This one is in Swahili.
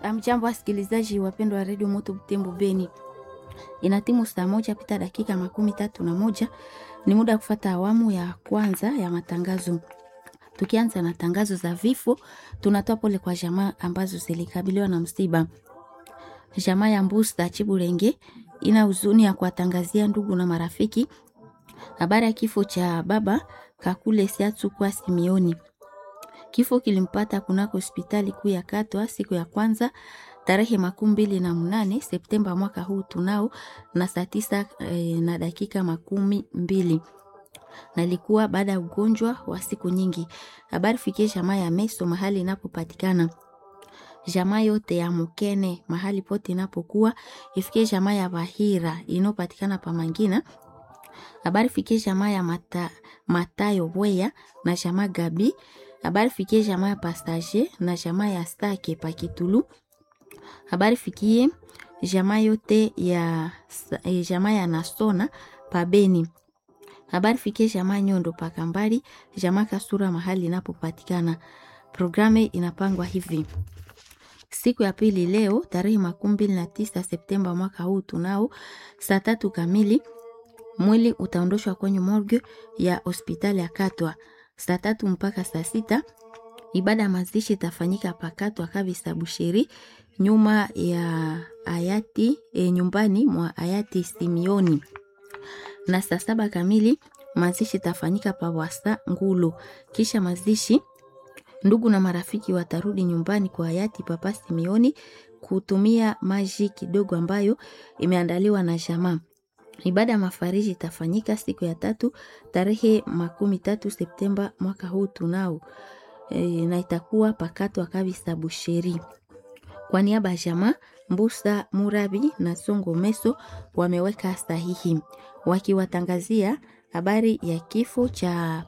Amjambo wasikilizaji wapendwa wa redio Moto Butembo Beni, ina timu saa moja pita dakika makumi tatu na moja. Ni muda wa kufata awamu ya kwanza ya matangazo. Tukianza na tangazo za vifo, tunatoa pole kwa jamaa ambazo zilikabiliwa na msiba. Jamaa ya Mbusta Chiburenge ina huzuni ya kuwatangazia ndugu na marafiki habari ya kifo cha baba Kakule Siatsu kwa Simioni. Kifo kilimpata kunako hospitali kuu ya Katwa siku ya kwanza tarehe makumi mbili na mnane Septemba mwaka huu tunao na saa tisa e, na dakika makumi mbili na ilikuwa baada ya ugonjwa wa siku nyingi. Habari fikie jamaa ya Meso mahali inapopatikana jamaa yote ya Mukene mahali pote inapokuwa ifikie jamaa ya Bahira inayopatikana pa Mangina. Habari fikie jamaa ya Mata, Matayo Bweya na jamaa Gabi. Habari fikie jamaa ya Pastage na jamaa ya Stake pa Kitulu. Habari fikie jamaa yote ya jamaa ya Nasona pa Beni. Habari fikie jamaa Nyondo pa Kambali, jamaa Kasura mahali inapopatikana. Programu inapangwa hivi: siku ya pili leo tarehe makumi mbili na tisa Septemba mwaka huu tunao saa tatu kamili mwili utaondoshwa kwenye morgue ya hospitali ya Katwa saa tatu mpaka saa sita. Ibada ya mazishi itafanyika pakatwa kabisa Busheri, nyuma ya hayati e, nyumbani mwa hayati Simioni, na saa saba kamili mazishi itafanyika pawasa Ngulu. Kisha mazishi ndugu na marafiki watarudi nyumbani kwa hayati Papa Simioni kutumia maji kidogo ambayo imeandaliwa na jamaa. Ibada ya mafariji itafanyika siku ya tatu tarehe makumi tatu Septemba mwaka huu tunao e, na itakuwa pakatwa kabisa Busheri. Kwa niaba ya jamaa Mbusa Murabi na Songo Meso wameweka sahihi wakiwatangazia habari ya kifo cha